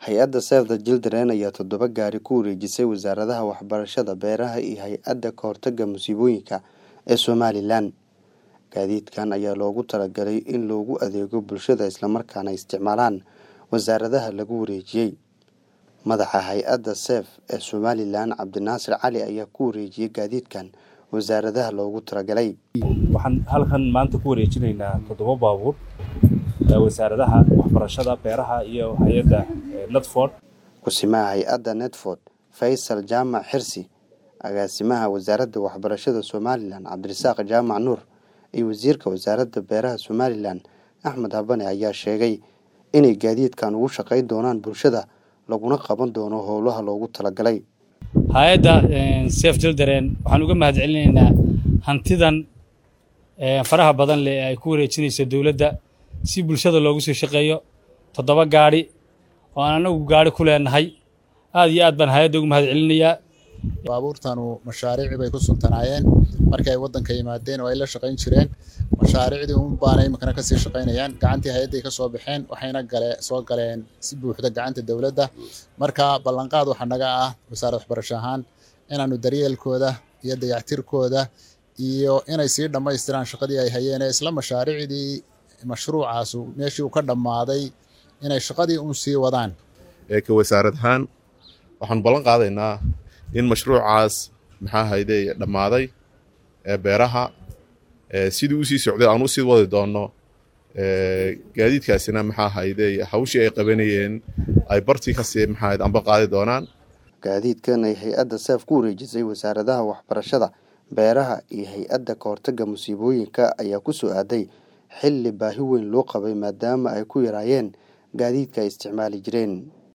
hay-adda save the children ayaa toddoba gaari ku wareejisay wasaaradaha waxbarashada beeraha iyo hay-adda kahortaga musiibooyinka ee somalilan gaadiidkan ayaa loogu talagalay in loogu adeego bulshada islamarkaana isticmaalaan wasaaradaha lagu wareejiyey madaxa hay-adda sef ee somalilan cabdinaasir cali ayaa ku wareejiyey gaadiidkan wasaaradaha loogu talagalay waxaan halkan maanta ku wareejinaynaa toddoba baabuur wasaaradaha waxbarashada beeraha iyo hay-adda netford kusimaha hay-adda netford faysal jaamac xirsi agaasimaha wasaaradda waxbarashada somalilan cabdirasaaq jaamac nuur iyo wasiirka wasaaradda beeraha somalilan axmed habane ayaa sheegay inay gaadiidkan ugu shaqayn doonaan bulshada laguna qaban doono howlaha loogu talagalay hay-adda sef children waxaan uga mahad celinaynaa hantidan faraha badan leh ee ay ku wareejinayso dowladda si bulshada loogu soo shaqeeyo toddoba gaadhi oo aan anagu gaadhi ku leenahay aad iyo aad baan hay-adda ugu mahad celinayaa baabuurtanu mashaariici bay ku suntanaayeen markii ay waddanka yimaadeen oo ay la shaqayn jireen mashaariicdii un baana iminkana kasii shaqaynayaan gacantii hay-adday ka soo baxeen waxayna gale soo galeen si buuxda gacanta dowladda marka ballanqaad waxaa naga ah wasaaradda waxbarasho ahaan inaanu daryeelkooda iyo dayactirkooda iyo inay sii dhammaystiraan shaqadii ay hayeen ee isla mashaariicdii mashruucaasu meeshii uu ka dhammaaday inay shaqadii uun sii wadaan ka wasaarad ahaan waxaanu ballan qaadaynaa in mashruucaas maxaa hayde dhammaaday ee beeraha sidii usii socday aan usii wadi doonno gaadiidkaasina maxaa hayde hawshii ay qabanayeen ay bartii kasii maxaa amba qaadi doonaan gaadiidkan ay hay-adda seef ku wareejisay wasaaradaha waxbarashada beeraha iyo hay-adda kahortaga musiibooyinka ayaa ku soo aaday xilli baahi weyn loo qabay maadaama ay ku yaraayeen gaadiidka ay isticmaali jireen